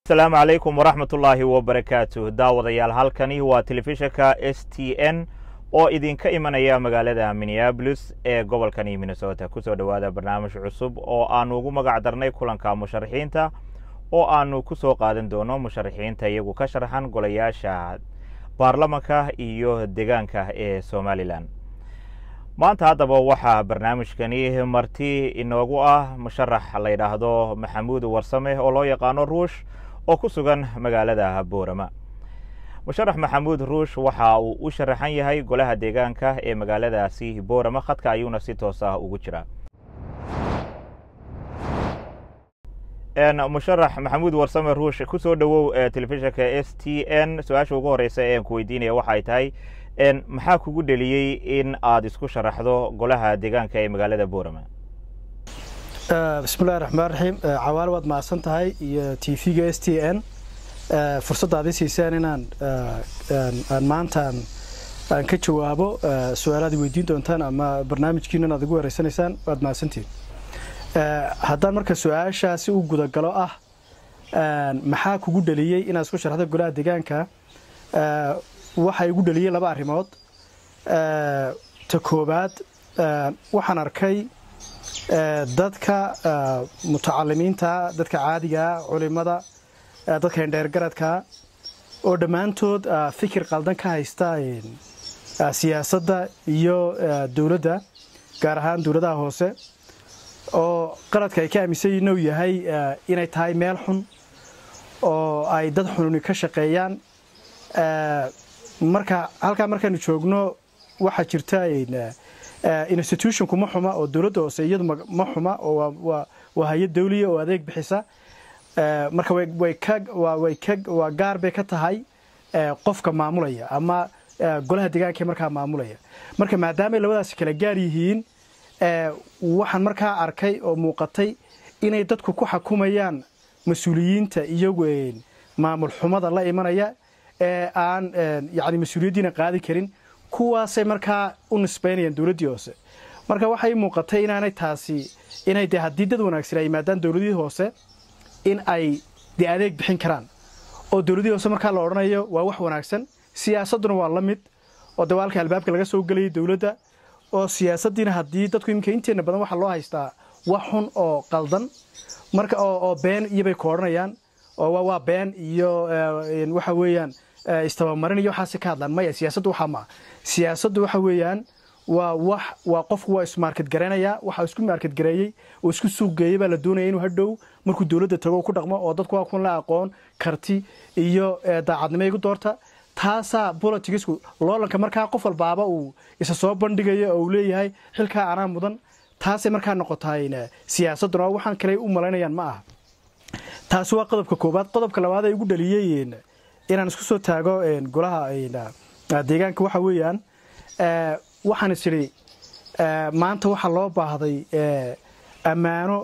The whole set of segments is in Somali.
asalaamu calaykum waraxmat ullaahi wabarakaatu daawadayaal halkani waa telefishinka s t n oo idinka imanaya magaalada minneabolis ee gobolkani minnesota kusoo dhowaada barnaamij cusub oo aanu ugu magac darnay kulanka musharaxiinta oo aanu ku soo qaadan doono musharaxiinta iyagu ka sharxan golayaasha baarlamanka iyo deegaanka ee somalilan maanta haddaba waxaa barnaamijkani marti inoogu ah musharax la yidhaahdo maxamuud warsame oo loo yaqaano ruush oo ku sugan magaalada boorama musharax maxamuud ruush waxa uu u sharaxan yahay golaha deegaanka ee magaaladaasi boorama khadka ayuuna si toos ah ugu jiraa musharax maxamuud warsame ruush kusoo dhowow telefishinka s t n su-aasha ugu horeysa ee aan ku weydiinaya waxay tahay maxaa kugu dheliyey in aada isku sharaxdo golaha deegaanka ee magaalada boorama bismillahi raxmaan raxiim cawaale waad mahadsan tahay iyo t v-ga s t n fursadda aad i siiseen inaan aan maantaan aan ka jawaabo su-aalaad weydiin doontaan ama barnaamijkiinan aad igu wareysanaysaan waad mahadsantihin haddaan marka su-aashaasi u gudagalo ah maxaa kugu dheliyey inaad isku sharaxdo golaha deegaanka waxaa igu dheliyey laba arrimood ta koowaad waxaan arkay dadka mutacalimiinta dadka caadigaa culimada dadka indheergaradka oo dhammaantood fikir qaldan ka haysta siyaasadda iyo dowladda gaar ahaan dowladaha hoose oo qaladka ay ka aaminsan yihin uu yahay inay tahay meel xun oo ay dad xununi ka shaqeeyaan marka halkaa markaanu joogno waxaa jirta institutionku ma xuma oo dowladda hoose iyadu ma xuma oo waa hay-ad dawliya oo adeeg bixisa marka waa gaar bay ka tahay qofka maamulaya ama golaha deegaanka markaa maamulaya marka maadaamay labadaasi kala gaar yihiin waxaan markaa arkay oo muuqatay inay dadku ku xakumayaan mas-uuliyiinta iyagu maamul xumada la imanaya ee aan yani mas-uuliyaddiina qaadi karin kuwaasay markaa u nisbaynayaan dowladdii hoose marka waxay muuqatay inaanay taasi inay de haddii dad wanaagsan ay yimaadaan dowladii hoose in ay de adeeg bixin karaan oo dowladii hoose markaa la odhanayo waa wax wanaagsan siyaasadduna waa la mid oo de waalka albaabka laga soo gelayay dowladda oo siyaasaddiina haddii dadku iminka inteena badan waxaa loo haystaa wax xun oo qaldan marka oo been iyobay ku odhanayaan oo waa been iyo waxa weeyaan istabamarin iyo waxaasi ka hadlaan maya siyaasaddu waxaa maa siyaasaddu waxa weeyaan waa wax waa qofku waa ismaarkad garaynayaa waxa isku maarkad gareeyey oo isku suuq geeyey baa la doonaya inuu hadhow markuu dowladda tago ku dhaqmo oo dadku waa kun la aqoon karti iyo daacadnimo igu doorta taasaa boliticsku loolanka markaa qof walbaaba uu isa soo bandhigayo oo uu leeyahay xilkaa anaa mudan taasay markaa noqotahay siyaasadduna oo waxaan kale u malaynayaan ma aha taasi waa qodobka koowaad qodobka labaad ay igu dhaliyey inaan isku soo taago golaha deegaanka waxa weeyaan waxaan is idhi maanta waxaa loo baahday ammaano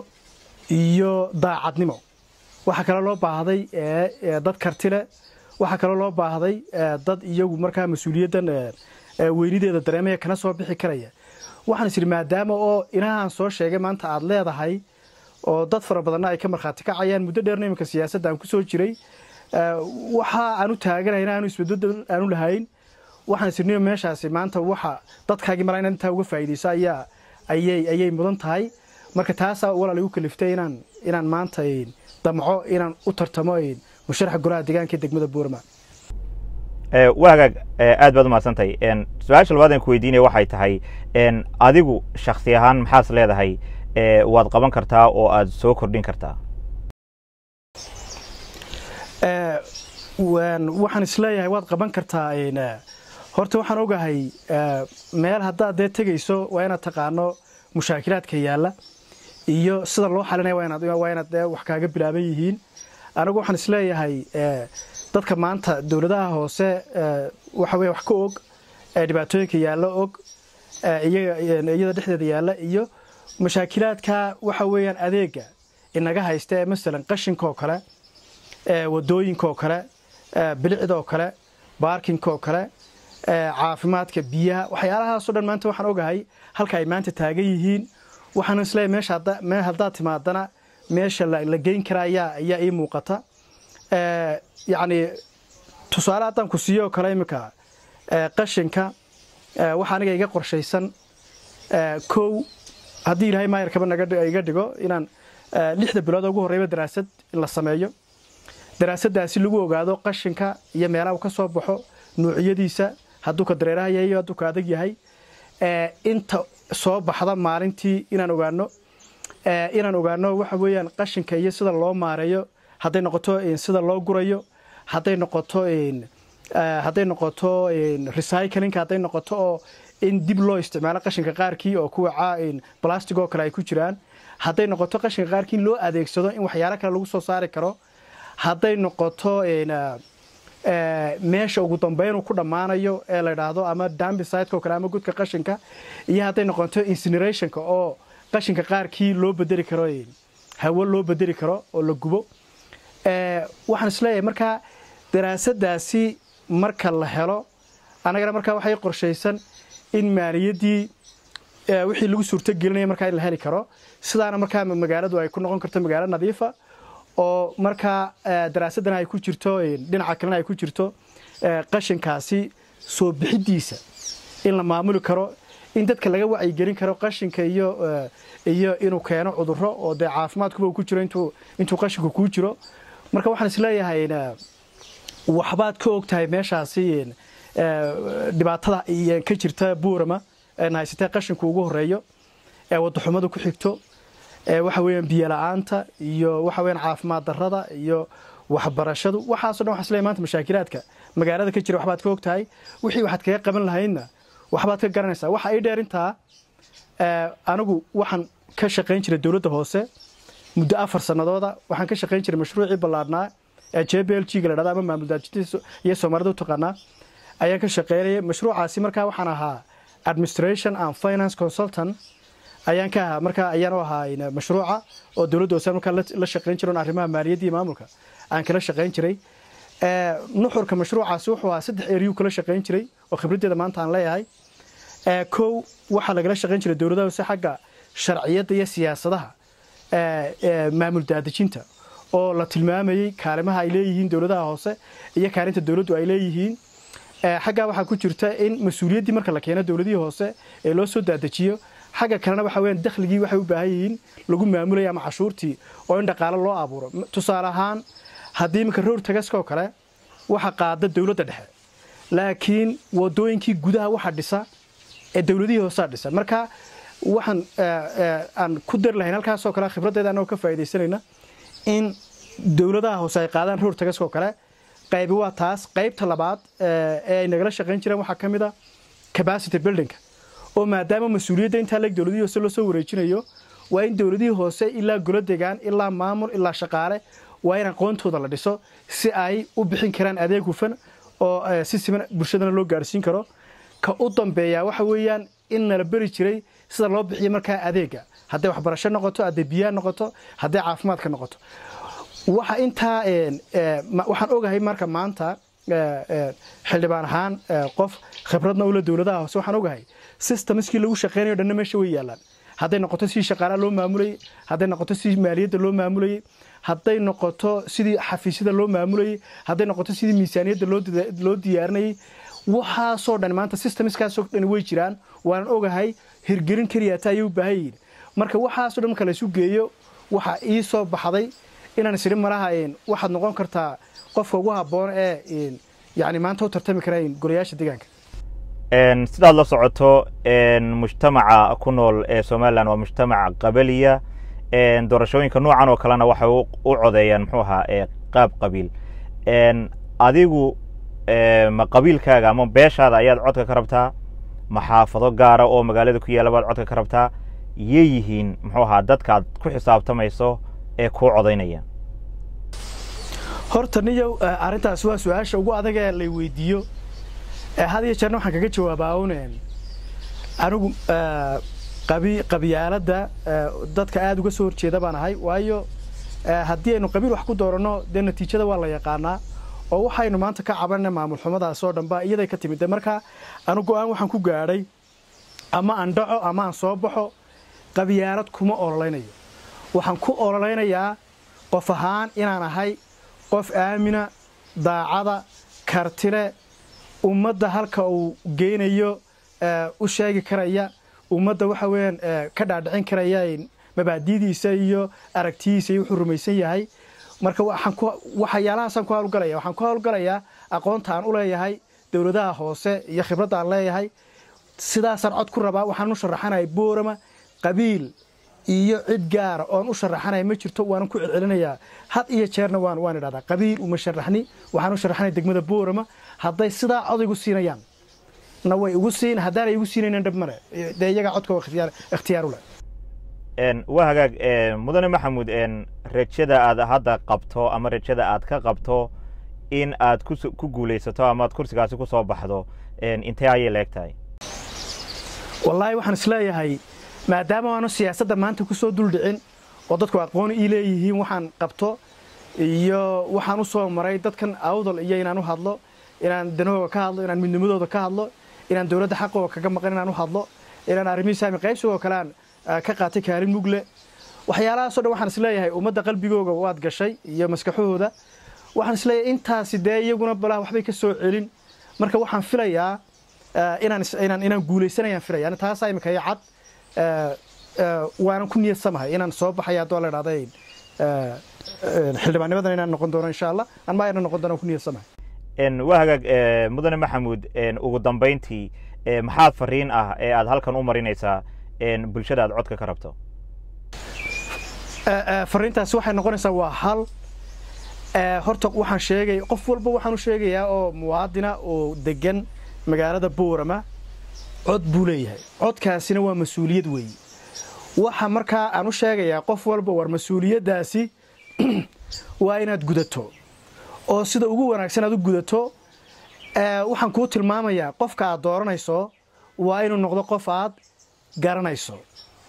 iyo daacadnimo waxaa kaloo loo baahday dad karti leh waxaa kaloo loo baahday dad iyagu markaa mas-uuliyaddan weynideeda dareemaya kana soo bixi karaya waxaan is idhi maadaama oo inahaan soo sheegay maanta aada leedahay oo dad fara badanna ay ka markhaati kacayaan muddo dheerna iminka siyaasadda aan ku soo jiray waxa aan u taaganayn aanu isbedel aanu lahayn waxaan isirniyo meeshaasi maanta waxa dadkaagii mara inaad intaa uga faa'iidayso ayaa ayay ayay mudan tahay marka taasaa walaal igu kaliftay inaan inaan maanta damco inaan u tartamo musharaxa golaha deegaanka ee degmada buurma waa hagaag aad baad umahadsantahay su-aasha labaad aan ku weydiinaya waxay tahay adigu shaksi ahaan maxaas leedahay waad qaban kartaa oo aad soo kordhin kartaa waxaan isleeyahay waad qaban kartaa horta waxaan ogahay meel haddaad dee tegayso waa inaad taqaano mushaakilaadka yaalla iyo sida loo xalinaya waa inaad dee wax kaaga bilaaban yihiin anigu waxaan isleeyahay dadka maanta dowladaha hoose waxa weye wax ka og dhibaatooyinka yaalla og iyada dhexdeeda yaalla iyo mashaakilaadka waxa weeyaan adeega inaga haysta ee masalan qashinka oo kale wadooyinka oo kale bilicda oo kale baarkinka oo kale caafimaadka biyaha waxyaalahaasoo dhan maanta waxaan ogahay halka ay maanta taagan yihiin waxaan isleeyahay meesha haddaad timaadana meesha la geyn kara ayaa ayaa ii muuqata yacni tusaale haddaan ku siiyo oo kale iminka qashinka waxa aniga iga qorshaysan kow haddii ilaahay maayarkaba naga iga dhigo inaan lixda bilood ugu horreyba daraasad in la sameeyo daraasaddaasi lagu ogaado qashinka iyo meelaha uu ka soo baxo nuuciyadiisa hadduu ka dareeraha yahay iyo hadduu ka adag yahay inta soo baxda maalintii inaan ogaano inaan ogaano waxa weeyaan qashinka iyo sida loo maareeyo hadday noqoto sida loo gurayo hadday noqoto hadday noqoto recyclingka hadday noqoto oo in dib loo isticmaalo qashinka qaarkii oo kuwa plastic oo kale ay ku jiraan hadday noqoto qashinka qaarkii in loo adeegsado in waxyaalo kale lagu soo saari karo hadday noqoto meesha ugu dambeyn uu ku dhammaanayo ee la idhaahdo ama dambisiteka oo kale ama gudka qashinka iyo hadday noqoto incinerationka oo qashinka qaarkii loo bedeli karo hawo loo bedeli karo oo la gubo waxaan isleeyahay markaa daraasadaasi marka la helo annagana markaa waxay qorshaysan in maaliyaddii wixii lagu suurtogelinaya markaa in la heli karo sidaana markaa magaaladu ay ku noqon karto magaalo nadiifa oo markaa daraasadana ay ku jirto dhinaca kalena ay ku jirto qashinkaasi soo bixidiisa in la maamuli karo in dadka laga wacyigelin karo qashinka iyo iyo inuu keeno cudurro oo dee caafimaadkuba uu ku jiro intuu intuu qashinku kuu jiro marka waxaan isleeyahay waxbaad ka og tahay meeshaasi dhibaatada ka jirta buurama eena haysatee qashinku ugu horeeyo ee wadaxumadu ku xigto waxa weeyaan biyo la-aanta iyo waxa weeyaan caafimaad darrada iyo waxbarashadu waxaaso dhan waxaan isleeyahay maanta mashaakilaadka magaalada ka jira waxbaad ka og tahay wixii waxaad kaga qaban lahaydna waxbaad ka garanaysaa waxa ii dheer intaa anigu waxaan ka shaqayn jiray dowladda hoose muddo afar sanadooda waxaan ka shaqayn jiray mashruucii ballaadhnaa ee j b l g ga la dhahda ama maamul daajinta iyo soomaalida u taqaanaa ayaan ka shaqaynayay mashruucaasi markaa waxaan ahaa administration and finance consultant ayaan ka ahaa markaa ayaan u ahaa mashruuca oo dowladda hoose markaa la shaqayn jiray arrimaha maaliyadda iyo maamulka aan kala shaqayn jiray nuxurka mashruucaasi wuxuu ahaa saddex eriyuu kala shaqayn jiray oo khibraddeeda maanta aan leeyahay kow waxaa lagala shaqayn jiray dowladaha hoose xagga sharciyadda iyo siyaasadaha maamul daadejinta oo la tilmaamayey kaalimaha ay leeyihiin dowladaha hoose iyo kaalinta dowladdu ay leeyihiin xaggaa waxaa ku jirta in mas-uuliyaddii marka la keeno dowladihii hoose ee loo soo daadejiyo xagga kalena waxa weyaan dakhligii waxay u baahan yihiin lagu maamulaya ama cashuurtii oo in dhaqaalo loo abuuro tusaale ahaan haddii iminka rowr tagaska oo kale waxa qaada dowladda dhexe laakiin wadooyinkii gudaha waxa dhisa ee dowladihii hoosaa dhisa marka waxaan aan ku dari lahayn halkaasoo kale khibraddeeda annagoo ka faa'iidaysanayna in dowladaha hoose ay qaadaan rowr tagaska oo kale qaybi waa taas qaybta labaad ee ay nagala shaqayn jireen waxaa ka mid a capacity buildingka oo maadaama mas-uuliyadda intaa leeg dowladihii hoose loo soo wareejinayo waa in dowladihii hoose ilaa golo degaan ilaa maamul ilaa shaqaale waa in aqoontooda la dhiso si ay u bixin karaan adeeg hufan oo si siman bulshadana loo gaarsiin karo ka u dambeeya waxa weeyaan in nala beri jiray sida loo bixiyo markaa adeega hadday waxbarasho noqoto hadday biyaha noqoto hadday caafimaadka noqoto waxa intaa waxaan ogahay marka maanta xildhibaan ahaan qof khibradna ula dowladaha hoose waxaan ogahay systemskii lagu shaqeynayo dhanna meesha way yaalaan hadday noqoto sidii shaqaalaha loo maamulayey hadday noqoto sidii maaliyadda loo maamulayey hadday noqoto sidii xafiisyada loo maamulayey hadday noqoto sidii miisaaniyadda loo diyaarinayey waxaasoo dhan maanta systemskaasoo dhan way jiraan waanan ogahay hirgelin keliyaata ayay u baahan yihiin marka waxaasoo dhan marka laysu geeyo waxa ii soo baxday inaan isiri malaha waxaad noqon kartaa qofka ugu habboon ee yani maanta u tartami kara golayaasha deegaanka sidaad la socoto mujtamaca ku nool ee somalilan waa mujtamac qabaliya doorashooyinka noocan oo kalena waxay u codeeyaan muxuu ahaa qaab qabiil adigu ma qabiilkaaga ama beeshaada ayaad codka ka rabtaa ma xaafado gaara oo magaalada ku yaalla baad codka ka rabtaa yay yihiin muxuu ahaa dadkaad ku xisaabtamayso ee kuu codaynaya horta niyow arrintaas waa su-aasha ugu adag ee lay weydiiyo had iyo jeerna waxaan kaga jawaabaa un anigu qabyaaladda dadka aada uga soo horjeeda baan ahay waayo haddii aynu qabiil wax ku dooranno dee natiijada waa la yaqaanaa oo waxaynu maanta ka cabanana maamul xumadaas oo dhanba iyaday ka timid marka anu go-aan waxaan ku gaadhay ama aan dhaco ama aan soo baxo qabyaalad kuma ololaynayo waxaan ku ololaynayaa qof ahaan inaan ahay qof aamina daacada kartile ummadda halka uu geynayo u sheegi karaya ummadda waxa weeyaan ka dhaadhicin karaya mabaadidiisa iyo aragtidiisa iyo wuxuu rumaysan yahay marka waxyaalahaasaan ku hawlgalaya waxaan ku hawlgalayaa aqoonta aan u leeyahay dowladaha hoose iyo khibradda aan leeyahay sidaasaan cod ku rabaa waxaan u sharaxanaya boorama qabiil iyo cid gaara oon u sharaxanaya ma jirto waanan ku celcelinayaa had iyo jeerna waan waan idhahdaa qabiil uma sharaxni waxaan u sharaxanaya degmada boorama hadday sidaa cod igu siinayaan na way igu siin haddaanay igu siinaynan dhab male dee iyagaa codka ikhtiyaar u leh waa hagaag mudane maxamuud rajada aad hadda qabto ama rajada aad ka qabto in aad ku guulaysato ama aad kursigaasi ku soo baxdo intee ayay leeg tahay wallaahi waxaan isleeyahay maadaama aanu siyaasadda maanta ku soo duldhicin oo dadku aqoon ii leeyihiin waxaan qabto iyo waxaan u soo maray dadkan awdal iyo inaan u hadlo inaan danahooga ka hadlo inaan midnimadooda ka hadlo inaan dowladda xaqooga kaga maqan inaan u hadlo inaan arrimihii saami qaybsigoo kale aan ka qaatay kaalin mugle waxyaalahaasoo dhan waxaan isleeyahay ummadda qalbigooga waad gashay iyo maskaxahooda waxaan isleeyahay intaasi dee iyaguna balaa waxbay ka soo celin marka waxaan filayaa inaan inaan inaan guuleysanayaan filaya taasaa imika iyo cad waanan ku niyadsamahay inaan soo baxaya haddoo la idhahday xildhibaannimadan inaan noqon doono insha allah anma ayna noqon doono ku niyadsamahay waa hagaag mudane maxamuud ugu dambayntii maxaad fariin ah ee aad halkan u marinaysaa bulshada aad codka ka rabto fariintaasi waxay noqonaysaa waa hal horta waxaan sheegay qof walba waxaan u sheegayaa oo muwaadina oo degan magaalada boorama cod buu leeyahay codkaasina waa mas-uuliyad weeye waxa markaa aan u sheegayaa qof walba war mas-uuliyaddaasi waa inaad gudato oo sida ugu wanaagsan aad u gudato waxaan kuu tilmaamayaa qofka aad dooranayso waa inuu noqdo qof aad garanayso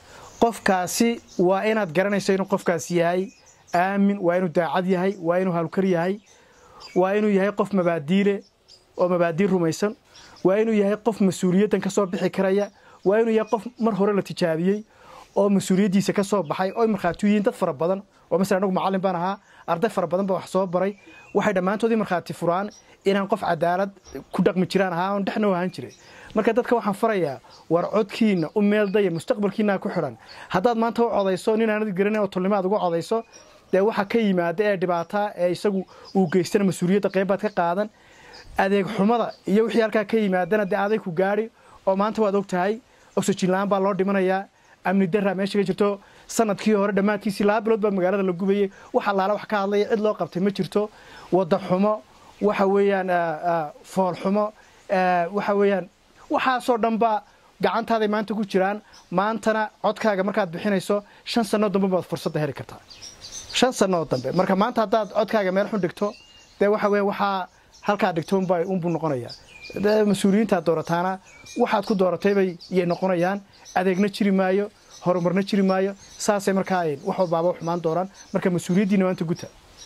qofkaasi waa inaad garanayso inuu qofkaas yahay aamin waa inuu daacad yahay waa inuu hawlkar yahay waa inuu yahay qof mabaadiile oo mabaadii rumaysan waa inuu yahay qof mas-uuliyaddan ka soo bixi karaya waa inuu yahay qof mar hore la tijaabiyey oo mas-uuliyaddiisa ka soo baxay oo markhaati yihiin dad fara badan oo masala anagu macallin baan ahaa arday fara badan ba wax soo baray waxay dhammaantoodii markhaati furaan inaan qof cadaalad ku dhaqmi jiraan ahaa oon dhexna u ahaan jiray marka dadka waxaan farayaa war codkiina u meeldaya mustaqbalkiinaa ku xidhan haddaad maanta u codayso nin aanad garanay oo tolnimo aad uga codayso dee waxa ka yimaada ee dhibaataa ee isagu uu geystana mas-uuliyadda qaybaad ka qaadan adeeg xumada iyo wixii halkaa ka yimaadana dee aday ku gaadhi oo maanta waad og tahay oxygen la-aan baa loo dhimanayaa amni daraa meesha ka jirto sanadkii hore dhammaadkiisii laba bilood baa magaalada la gubayey wax allaala wax ka hadlaya cid loo qabtay ma jirto wadda xumo waxa weeyaan fool xumo waxa weeyaan waxaasoo dhanba gacantaaday maanta ku jiraan maantana codkaaga markaad bixinayso shan sannoo dambe baad fursadda heli kartaa shan sannoo dambe marka maanta haddaad codkaaga meel xun dhigto dee waxa weya waxaa halkaa dhigto unba unbuu noqonayaa mas-uuliyiintaad doorataana waxaad ku doorataybay iyay noqonayaan adeegna jiri maayo horumarna jiri maayo saasay markaa wax walbaaba xumaan doonaan marka mas-uuliyaddiina maanta guta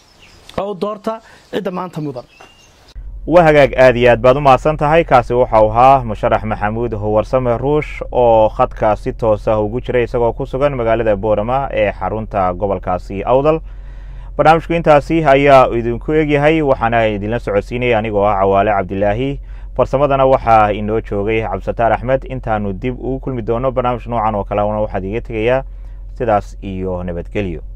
oo doorta cidda maanta mudan waa hagaag aad iyo aad baad u mahadsan tahay kaasi waxau ahaa musharax maxamuud howarsame ruush oo khadka si toosa ugu jiray isagoo ku sugan magaalada boorama ee xarunta gobolkaasi awdal barnaamijku intaasi ayaa idinku egyahay waxaana idinla socodsiinaya anigoo ah cawaale cabdilaahi farsamadana waxaa inoo joogay cabdisataar axmed intaanu dib ugu kulmi doono barnaamij noocan oo kalena waxaad iga tegayaa sidaas iyo nabadgelyo